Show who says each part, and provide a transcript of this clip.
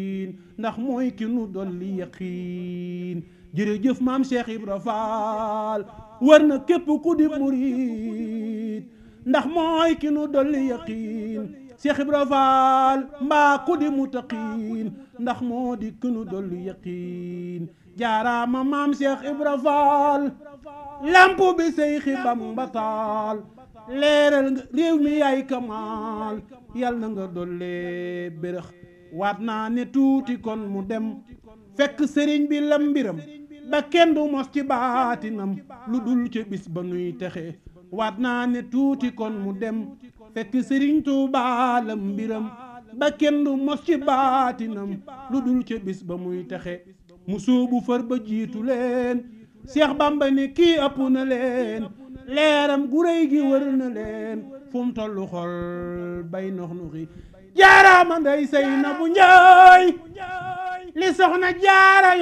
Speaker 1: ndax mooy ki nu dolli yaqiin jërëjëf maam Cheikh Ibra Fall war na képp ku di murit ndax mooy ki nu dolli yaqiin Cheikh Ibra Fall mbaa ku di mutaqiin ndax moo di ki nu dolli yaqiin jaaraama maam Cheikh Ibra Fall lamp bi Seyxi Bamba taal leeral nga réew mi yaay kamaal yal na nga dollee bérëx waat naa ne tuuti kon mu dem fekk sëriñ bi lam mbiram ba kenn du mos ci baatinam lu dul ca bis ba nuy texe waat naa ne tuuti kon mu dem fekk sëriñ Tuubaa lam mbiram ba kenn du mos ci baatinam lu dul ca bis ba muy texe mu sóobu far ba jiitu leen Seex Bamba ne kii ëpp na leen leeram gu réy gi wër na leen fu mu tollu xol bay nox nuxi jaaraama nday say na bu njaay li soxna jaara